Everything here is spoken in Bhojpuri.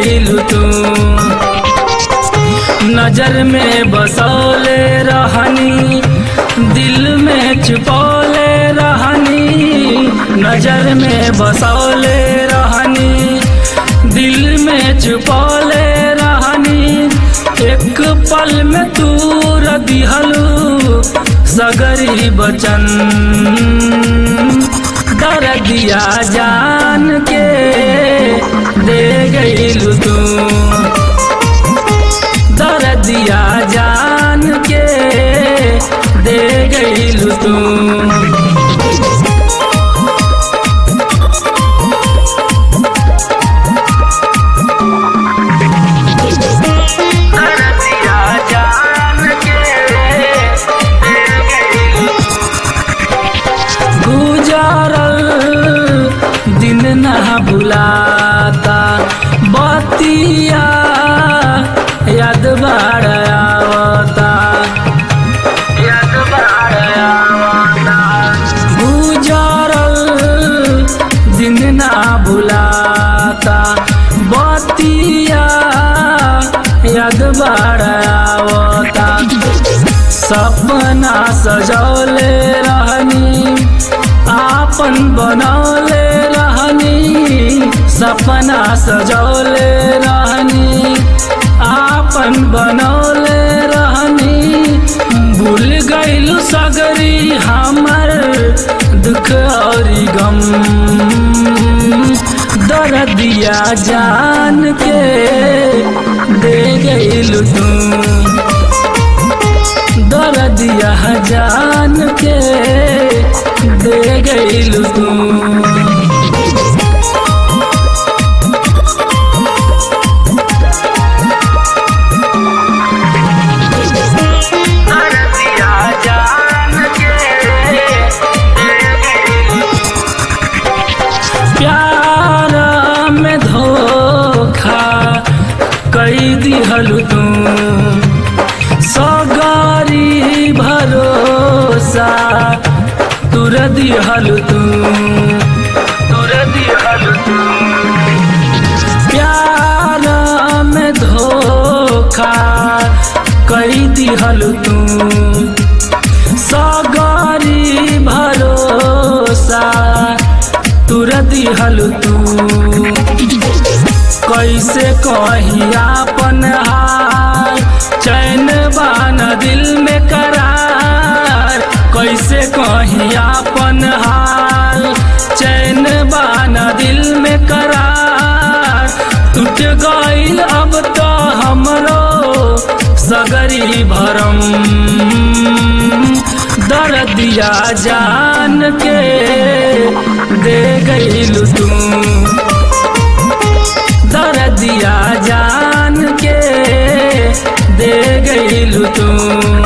गईलू तू नजर में बसौले रहनी दिल में छुपौले रहनी नजर में बसौले रहनी दिल में छुपौले रहनी एक पल में तूर दिहलू सगरी बचन दर दिया जान के दे गईलू तू दर दिया जान के दे गईलू तू दर दिया जान के दे गईलू गुजरल दिन ना भुलाता बतिया याद बाड़ आवता याद बाड़ आवता गुजरल दिन ना भुलाता बतिया याद बाड़ आवता सपना सजौले रहनी आपन बनौले रहनी सपना सजौले रहनी आपन बनौले रहनी भूल गईलू सगरी हमर दुख और गम दर्दिया जान के दे गईलू तू दर दिया जान के दे गईलू तू दर दिया जान के दे गईलू प्यार में धोखा कई दिहलू तू सगारी भरोसा तुर दिहलू तू तुर दिहलू तू प्यार में धोखा कई दिहलू तू सगारी भरोसा तुर दिहलू तू कैसे कही आपन हाल चैन बान दिल में करार कैसे कही आपन हाल चैन बान दिल में करार टूट गईल अब तो हमरो सगरी भरम दर दिया जान के दे गईलू तू दर दिया जान के दे गईलू तू